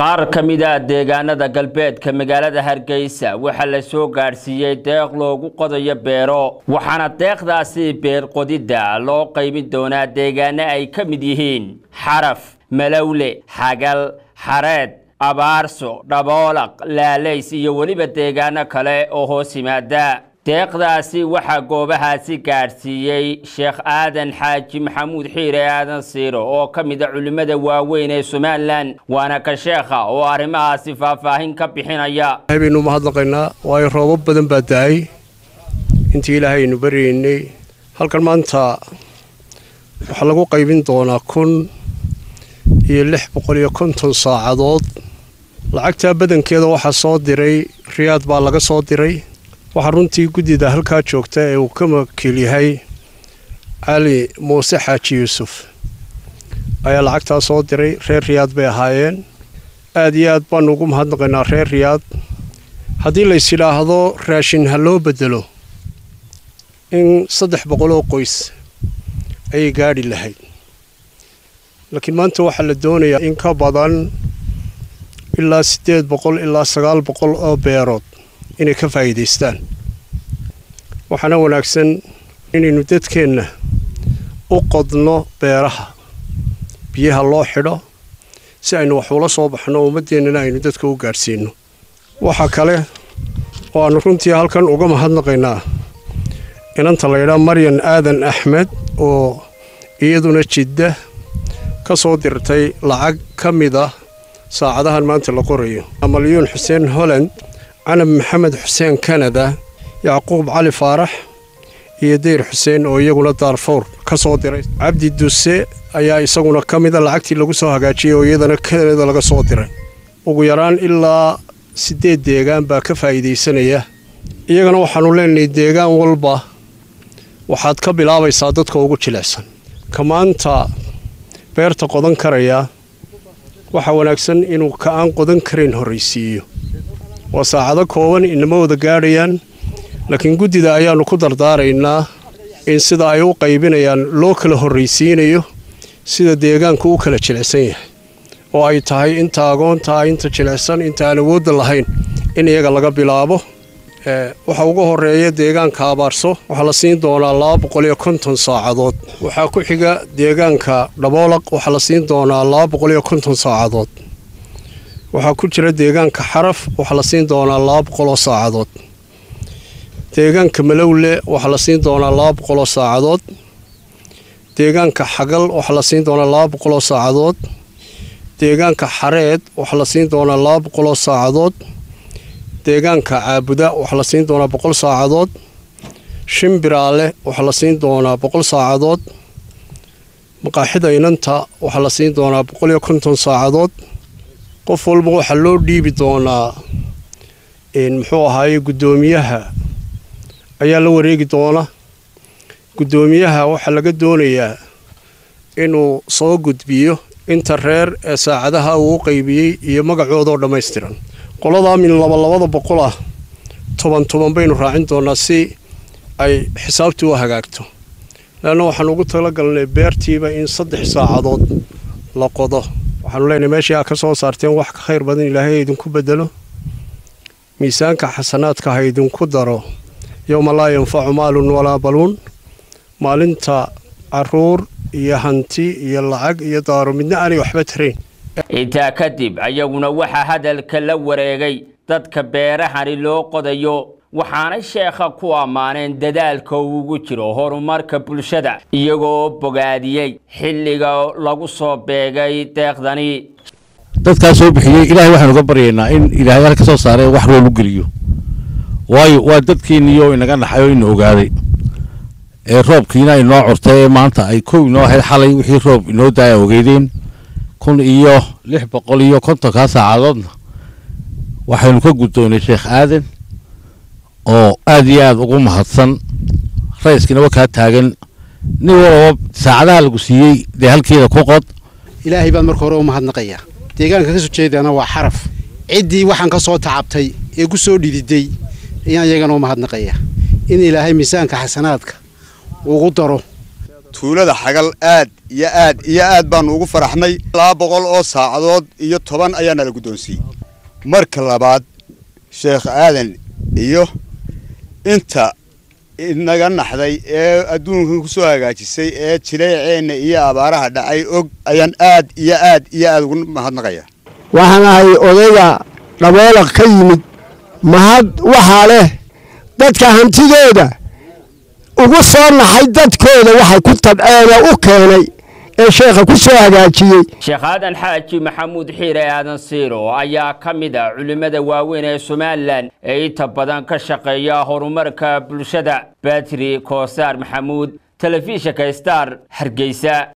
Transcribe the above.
qaar ka mid a deegaanada galbeedka magaalada hargeysa waxaa la soo gaadhsiiyey deeq loogu qodayo beero waxaana deeqdaasi beer qodidda loo qaybin doonaa deegaano ay ka mid yihiin xaraf malowle xagal xareed abaarso dhaboolaq laalays iyo weliba deegaano kale oo hoos yimaada deeqdaasi waxaa goobahaasi gaadhsiiyey sheekh aadan xaaji maxamuud xiire aadan siiro oo ka mid a culimmada waaweyn ee somalilan waana ka sheekha oo arrimahaasi faahfaahin ka bixinaya baynu mahadnaqaynaa waayo roobab badan baa da-ay intii ilaahay aynu baryaynay halkan maanta waxaa lagu qaybin doonaa kun iyo lix boqol iyo konton saacadood lacagtaa badankeeda waxaa soo diray riyaad baa laga soo diray waxaa runtii guddida halkaa joogta ee uu ka wakiil yahay cali muuse xaaji yuusuf ayaa lacagtaa soo diray reer riyaad bay ahaayeen aad iyo aad baanu ugu mahadnaqaynaa reer riyaad haddii lays yidhaahdo raashin ha loo bedelo in saddex boqoloo qoys ayay gaadhi lahayd laakiin maanta waxaa la doonayaa in ka badan ilaa siddeed boqol ilaa sagaal boqol oo beerood inay ka faa'iidaystaan waxaana wanaagsan inaynu dadkeenna u qodno beeraha biyaha loo xidho si aynu wax ula soo baxno ummaddeennana aynu dadka u gaadhsiinno waxaa kale oo aannu runtii halkan uga mahadnaqaynaa inanta laydhaa maryan aadan axmed oo iyaduna jidda ka soo dirtay lacag ka mid ah saacadahan maanta la qorayo malyuun xuseen holland canab maxamed xuseen kanada yacquub cali faarax iyo dayr xuseen oo iyaguna daarfour ka soo diray cabdi duse ayaa isaguna ka mida lacagtii lagu soo hagaajiyey oo iyadana kanada laga soo diray ugu yaraan ilaa siddeed deegaan baa ka faa'iidaysanaya iyagana waxaannu leenahay deegaan walba waxaad ka bilaabaysaa dadka ugu jilicsan ka maanta beerta qodan karaya waxaa wanaagsan inuu ka aan qodan karayn horraysiiyo waa saacado kooban inama wada gaadhayaan laakiin guddida ayaannu ku dardaaraynaa in sida ay u qaybinayaan loo kala horraysiinayo sida deegaanku u kala jilicsan yahay oo ay tahay inta agoontaa inta jilicsan inta aan awoodda lahayn in iyaga laga bilaabo waxa ugu horeeya deegaanka abaarso waxaa la siin doonaa laba boqol iyo konton saacadood waxaa ku xiga deegaanka dhaboolaq waxaa la siin doonaa laba boqol iyo konton saacadood waxaa ku jira deegaanka xaraf waxaa la siin doonaa laba boqoloo saacadood deegaanka malowle waxaa la siin doonaa laba boqoloo saacadood deegaanka xagal waxaa la siin doonaa laba boqoloo saacadood deegaanka xareed waxaa la siin doonaa laba boqoloo saacadood deegaanka caabuda waxaa la siin doonaa boqol saacadood shimbiraale waxaa la siin doonaa boqol saacadood maqaaxida inanta waxaa la siin doonaa boqol iyo konton saacadood qof walba waxaa loo dhiibi doonaa muxuu ahaaye guddoomiyaha ayaa la wareegi doona guddoomiyaha waxaa laga doonayaa inuu soo gudbiyo inta reer ee saacadaha uu u qaybiyey iyo magacoodoo dhammaystiran qoladaa min labalabada boqol ah toban toban baynu raacin doonaa si ay xisaabtii u hagaagto leanna waxaan ugu talagalnay beertiiba in saddex saacadood la qodo waxaanu leenahay meeshii aa ka soo saarteen wax ka khayr badan ilaahay idinku bedelo miisaanka xasanaadka ha idinku daro yowma laa yanfacu maalun walaa baluun maalinta caruur iyo hanti iyo lacag iyo daaro midna aanay waxba tarayn intaa kadib ayaguna waxaa hadalka la wareegay dadka beerahani loo qodayo waxaanay sheekha ku ammaaneen dadaalka uu ugu jiro horumarka bulshada iyagoo bogaadiyey xilliga lagu soo beegay deeqdani dadkaa soo bixiyey ilaahay waxaanu uga baryaynaa in ilaahay halka soo saaree wax rool u geliyo waayo waa dadkiinniyo inaga naxay oo ina ogaaday ee roobkiina inoo curtay ee maanta ay kow inoo ahayd xalay wixii roob inoo daaya ogeydeen kun iyo lix boqol iyo kontonkaa saacadoodna waxaynu ka guddoonay sheekh aadan oo aad iyo aad ugu mahadsan rayskiinaba kaa taagan nin walaba saacadaha lagu siiyey dee halkeeda ku qod ilaahay baan marka hore u mahadnaqayaa deegaanka ka soo jeedana waa xaraf ciddii waxaan ka soo tacabtay ee ku soo dhididay ayaan iyagana u mahadnaqayaa in ilaahay miisaanka xasanaadka ugu daro tuulada xagal aad iyo aad iyo aad baanu ugu faraxnay laba boqol oo saacadood iyo toban ayaa nala guddoonsiiyey marka labaad sheekh aadan iyo inta inaga naxday ee adduunkan ku soo hagaajisay ee jileeceenna iyo abaaraha dhacay og ayaan aad iyo aad iyo aad ugu mahadnaqaya waxaan ahay odayga dhaboolaq ka yimid mahad waxaa leh dadka hantidooda ugu soo naxay dadkooda waxay ku tabceen oo u keenay ee sheekha ku soo hagaajiyey sheekh aadan xaaji maxamuud xiire aadan siiro ayaa ka mid a culimmada waaweyn ee somalilan ee inta badan ka shaqeeya horumarka bulshada batri koosaar maxamuud telefishinka star hargeysa